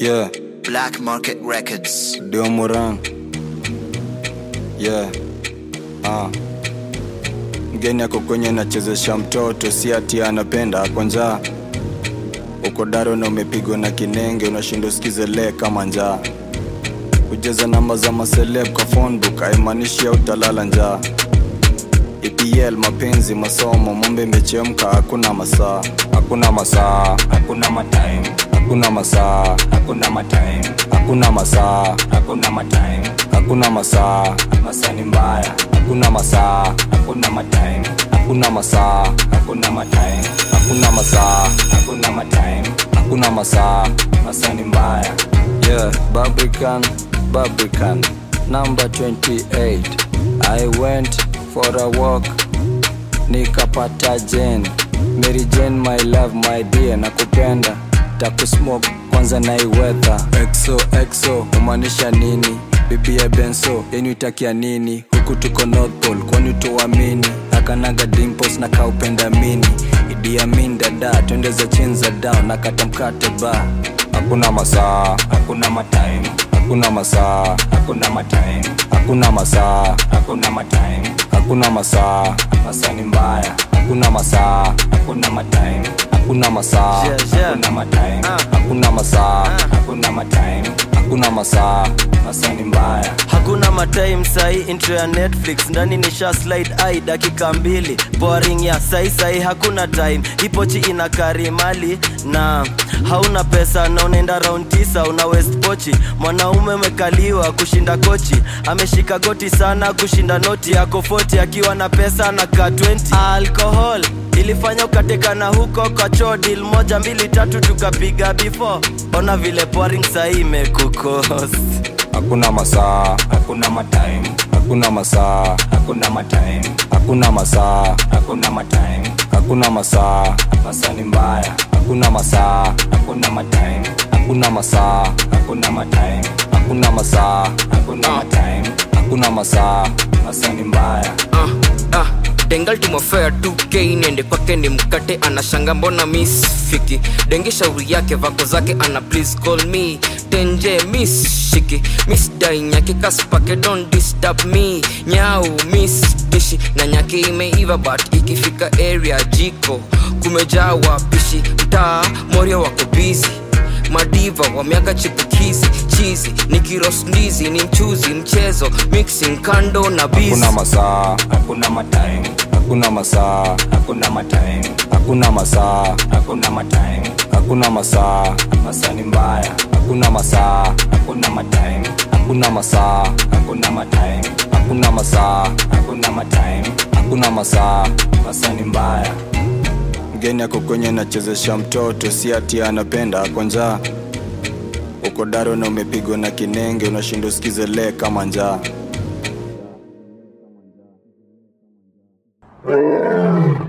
Yeah, Black Market Records. Dio Moran. Yeah. Ah. Mgeni ako kwenye nachezesha mtoto, si ati anapenda kwa njaa. Uko daro na umepigwa na kinenge, unashinda usikize le kama njaa. Kujaza namba za maseleb kwa phone book haimaanishi utalala njaa. EPL, mapenzi, masomo, mombe imechemka, hakuna masaa, hakuna masaa, hakuna matime hakuna masaa, hakuna matime hakuna masaa, hakuna matime hakuna masaa, masani mbaya hakuna masaa, hakuna matime hakuna masaa, hakuna matime hakuna masaa, hakuna matime hakuna masaa. masani mbaya Yeah, Barbican, Barbican, number 28. I went for a walk, nikapata Jane. Mary Jane, my love, my dear, nakupenda. Takusmoke kwanza na iwetha. Exo, exo, umaanisha nini? Bibi ya Benso, yenu itakia nini? Huku tuko North Pole, kwani tuamini? Akanaga dimples na kaupenda mini. Idi Amin dada, twende za chini za down, nakata mkate ba. Hakuna masaa, hakuna matime hakuna masaa, hakuna matime hakuna masaa, hakuna matime hakuna masaa, masani mbaya hakuna masaa, hakuna matime hakuna masaa, hakuna matime hakuna masaa, hakuna matime hakuna masaa. masani mbaya hakuna matime sahi intro ya netflix ndani nisha slide ai dakika mbili boring ya sahi sahi hakuna time ipochi ina karimali na hauna pesa na unaenda round tisa una west pochi mwanaume umekaliwa kushinda kochi ameshika goti sana kushinda noti yako 40 akiwa na pesa na ka 20 alcohol ilifanya ukatekana huko kwa choo deal moja mbili tatu tukapiga before ona vile boring sahi imekukost Hakuna masaa, hakuna matime hakuna masaa, hakuna matime hakuna masaa, hakuna matime hakuna masaa, masani mbaya hakuna masaa, hakuna matime hakuna masaa, hakuna matime hakuna masaa, hakuna matime hakuna masaa. masani mbaya ah, ah, dengal tumofea 2k niende kwake ni mkate anashanga mbona miss fiki dengi shauri yake vako zake ana please call me tenje miss shiki miss dai nyaki kaspake don't disturb me nyau miss pishi na nyaki imeiva but ikifika area jiko kumejaa wapishi mtaa morio wako busy madiva wa miaka chipukizi chizi ni kiros ndizi ni mchuzi mchezo mixing kando na Hakuna bizi masaa, hakuna matime hakuna masaa, hakuna matime hakuna masaa, hakuna matime hakuna masaa, masani mbaya hakuna masaa, hakuna matime hakuna masaa, hakuna matime hakuna masaa, hakuna matime hakuna masaa. masani mbaya Mgeni ako kwenye nachezesha mtoto, si ati anapenda kwa njaa. Uko daro na umepigwa na kinenge, unashinda usikize le kama njaa.